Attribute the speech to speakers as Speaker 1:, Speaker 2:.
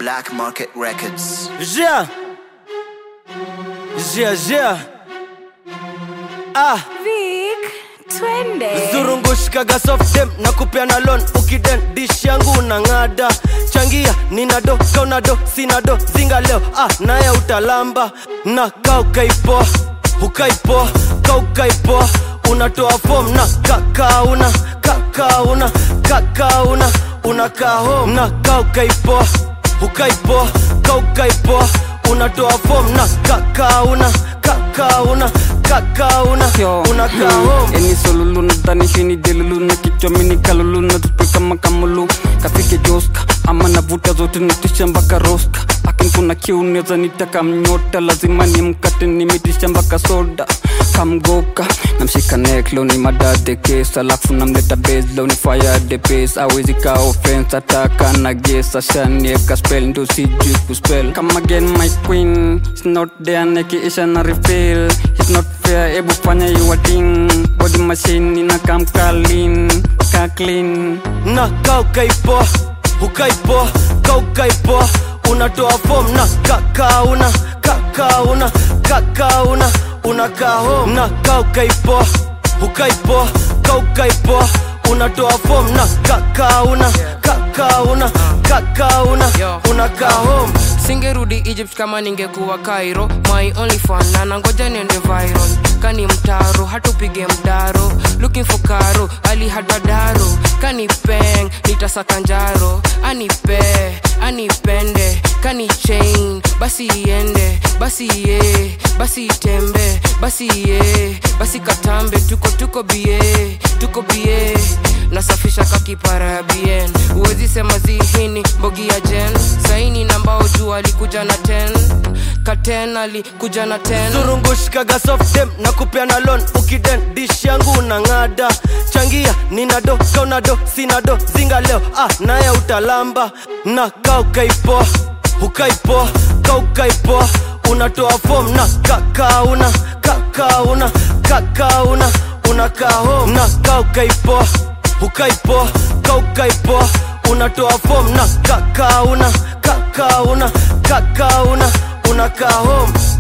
Speaker 1: Black Market Records.
Speaker 2: Yeah. Yeah, yeah. Ah,
Speaker 3: Vic, twende.
Speaker 2: zurungushkaga soft dem na kupeana loan ukiden dish yangu na ng'ada changia nina do kauna do sina do zinga leo ah, naye utalamba na kaukaipo ukaipo kaukaipo unatoa fom na kakauna kakauna kakauna unakaa home na kaukaipo ukaipo kaukaipo unatoa fom na kakauna kakauna kakauna
Speaker 4: Yo,
Speaker 2: unakaa home
Speaker 4: eni solulu nadhani hini delulu na kichwa mini kalulu na tupe kama kamulu kafike joska ama navuta zote natisha mpaka roska akin kuna kiu neza nitaka mnyota lazima ni mkate nimetisha mpaka soda kamgoka namshika neklo ni madade kes alafu namleta beslo ni fire de pes awezi ka offense ataka na gesa shanieka spell ndo sijui kuspell kama again my queen it's not there nekiisha na refill it's not fair ebu fanya your thing body machine ina kam clean ka clean
Speaker 2: na kaukaipo ukaipo kaukaipo unatoa fom na kakauna kakauna kakauna unakaa home na kaukaipo ukaipo kaukaipo unatoa fom na kakauna kakauna kakauna unakaa home
Speaker 5: singerudi egypt kama ningekuwa cairo my only fan na nangoja niende viral kani mtaro hatupige mdaro looking for karo ali hadadaro kani peng nitasaka njaro anipe anipende kani chain basi iende basi ye basi itembe basi ye basi katambe tuko tuko bie tuko bie nasafisha kakipara ya bien huwezi sema zihini mbogi ya jen saini nambao juu alikuja na 10 katen alikuja na 10
Speaker 2: zurungushkaga soft dem na kupeana loan ukiden dish yangu na ng'ada changia nina do kauna do sina do zinga leo ah, naye utalamba na kaukaipo ukaipo kaukaipo unatoa fom na kakauna kakauna kakauna unakaa home na kaukaipo ukaipo kaukaipo unatoa fom na kakauna kakauna kakauna unakaa home